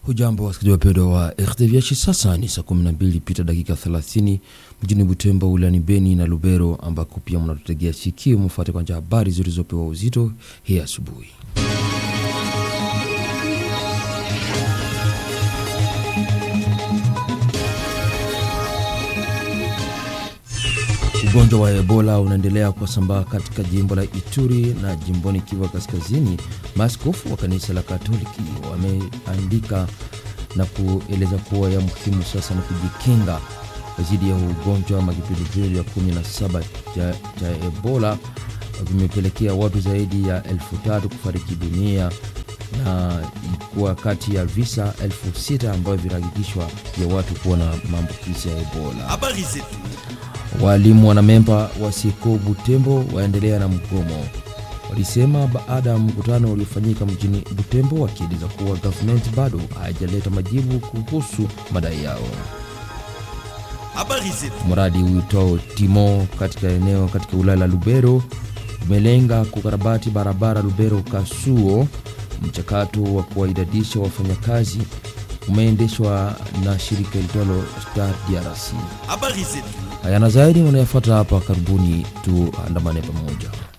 Hujambo wasikilizaji wapendwa wa RTVH, sasa ni saa 12 pita dakika 30 mjini Butembo, wilayani Beni na Lubero, ambako pia mnatutegea sikio. Mfuate kwanza habari zilizopewa uzito hii asubuhi. Ugonjwa wa Ebola unaendelea kusambaa katika jimbo la Ituri na jimboni Kivu Kaskazini. Maaskofu wa kanisa la Katoliki wameandika na kueleza kuwa ya muhimu sasa ni kujikinga dhidi ya ugonjwa. Makipindupindu vya 17 cha, cha Ebola vimepelekea watu zaidi ya elfu tatu kufariki dunia na kuwa kati ya visa elfu sita ambavyo vinahakikishwa ya watu kuwa na maambukizi ya Ebola. Habari zetu. Walimu wanamemba wa Seko Butembo waendelea na mgomo. Walisema baada ya mkutano uliofanyika mjini Butembo, wakieleza kuwa gavumenti bado haijaleta majibu kuhusu madai yao. Habari zetu. Mradi uitwao Timo katika eneo katika wilaya la Lubero umelenga kukarabati barabara Lubero Kasuo. Mchakato wa kuwaidadisha wafanyakazi umeendeshwa na shirika litwalo Star DRC. Habari zetu. Haya na zaidi unayafuata hapa karibuni, tuandamane pamoja.